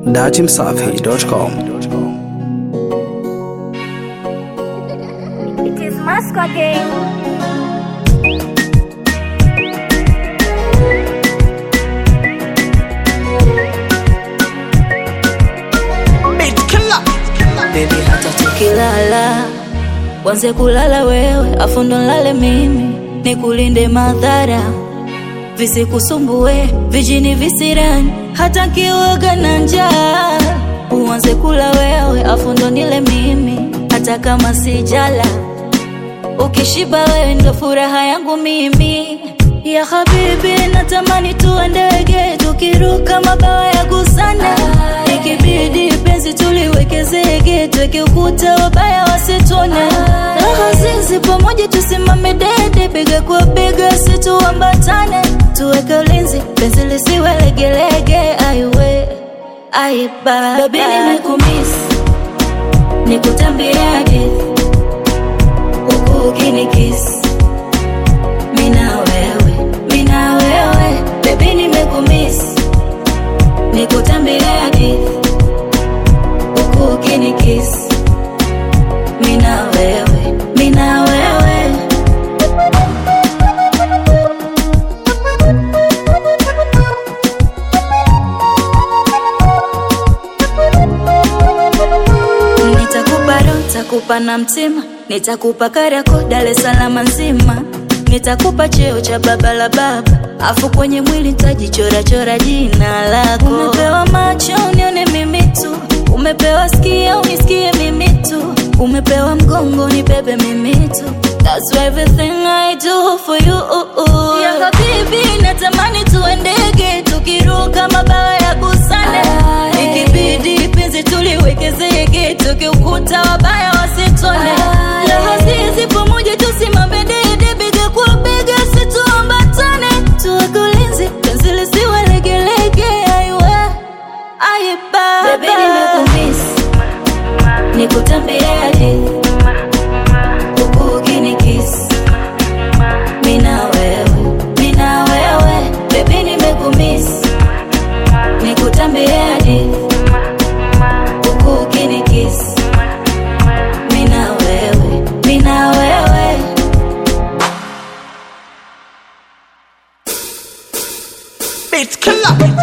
datimsafi.com. It is Moscow game. Baby hata tukilala wanze kulala wewe afu ndo nlale mimi nikulinde madhara visikusumbue vijini visirani hata kiwoga na njaa uanze kula wewe afu ndo nile mimi hata kama sijala ukishiba wewe ndo furaha yangu mimi ya habibi natamani tuwe ndege tukiruka mabawa ya gusana ikibidi penzi tuliweke zege tweke ukuta wabaya wasitone raha zizi pamoja tusimame dede bega kwa bega situambatane tuweke ulinzi penzi lisiwe legelege aiwe aiba babi nimekumisi nikutambia hadithi huku ukinikisi mina wewe mina wewe bebi nimekumisi nikutambia hadithi huku ukinikisi mina wewe mina wewe nitakupa roho nitakupa na mtima nitakupa karako Dar es Salaam nzima nitakupa cheo cha baba la baba afu kwenye mwili nitajichorachora jina lako umepewa macho unione mimi tu umepewa skia unisikie mimi tu umepewa mgongo nibebe mimi tu That's everything I do for you ya habibi natamani tuwe ndege tukiruka mabawa ya busane ikibidi penzi tuliweke zege tukiukuta wabaya wasitone raha zizi pamoja tusimame dede bega kwa bega situambatane tuweke ulinzi penzi lisiwe legelege aiwe aiba Baby, nimekumisi nikutambia hadithi huku ukinikisi mina wewe mina wewe bebi nimekumisi nikutambia hadithi huku ukinikisi mina wewe mina wewe Beat killer.